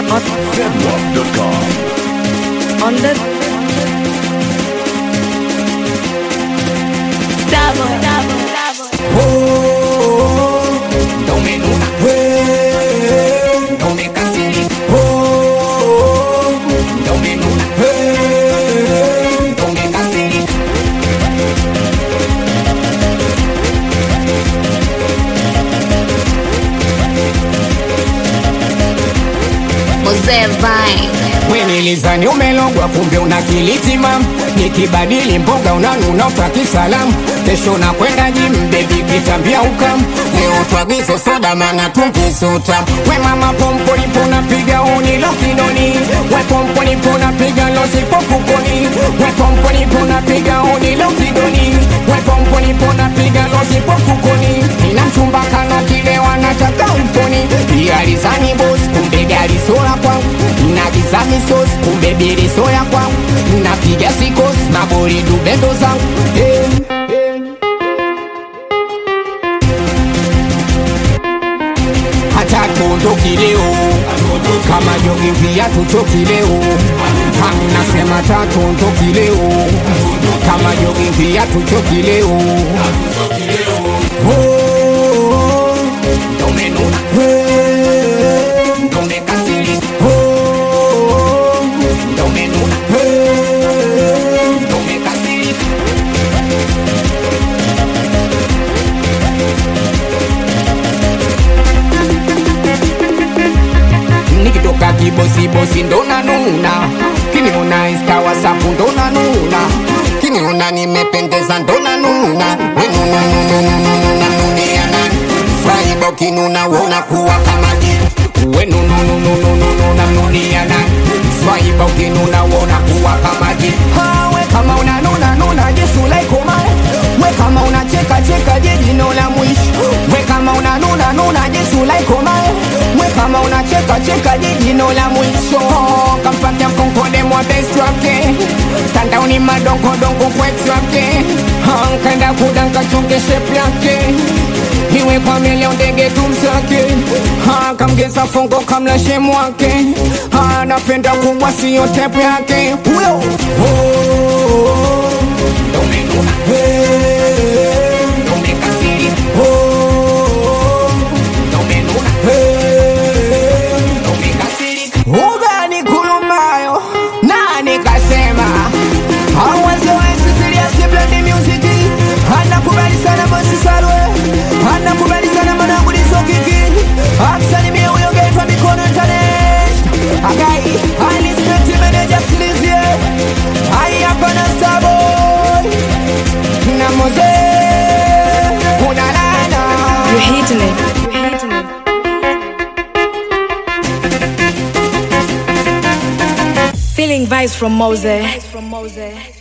on, Zedwap.com. on the Stavo, stavo, stavo. Don't me nuna, don't me casini, don't me nuna, don't me casini. Mzee Vine. Wenilizani umelogwa kumbe una kilitima, nikibadili mboga unanuna utaki salamu, kesho nakwenda jim bebi kitambia ukam, leo twagizo soda mana tunkisuta, we mama pompo lipo napiga unilo kidoni, we pompo lipo napiga losipo fukoni, we pompo lipo napiga unilo kidoni, we pompo lipo napiga losipo fukoni, ina mchumba kana kile wanataka mfoni, alizani boss kumbe gari sola kwangu, nagiza misos kumbe bili soya kwangu, napiga sikos mabori dubendo zangu hey, hey. hata tuondoki leo kama jogi viatu choki leo nasema tatuondoki leo kama jogi viatu choki leo Oh, domenuna domekasiri domenuna domekasiri nikitoka kibosibosi ndona nuna kiniona insta wasapu ndona nuna kiniona nimependeza ndona nuna wenununununununununiana faibo kinuna wona kuwa kama jitu wenunununununununiana faibo kinuna wona kuwa kama jitu we kama unanuna nuna jesu laikomae we kama unacheka cheka jejino la mwisho we kama unanuna nuna jesu laikomae we kama unacheka cheka jejino la mwisho kampatia mkonkode mwa best wake tandaoni madongodongo kwetu wake nkenda kudanka chonge shape yake iwe kwa milio ndege tumsake kamgeza fongo kamla shemu wake anapenda kubwa siyo tepu yake huyo oh, domenuna domekasiri domenuna domekasiri ugani kulumayo nani kasema awazewezi siliasiblandi musiki anakubali sana bosi salwe anakubali sana manangulizokiki aksalimie uyogetwa mikono internet agai alispekti meneja silizie ai hapana saboy na moze unalala You're hitting it. You're hitting it. Feeling vibes from Mose. From Mose.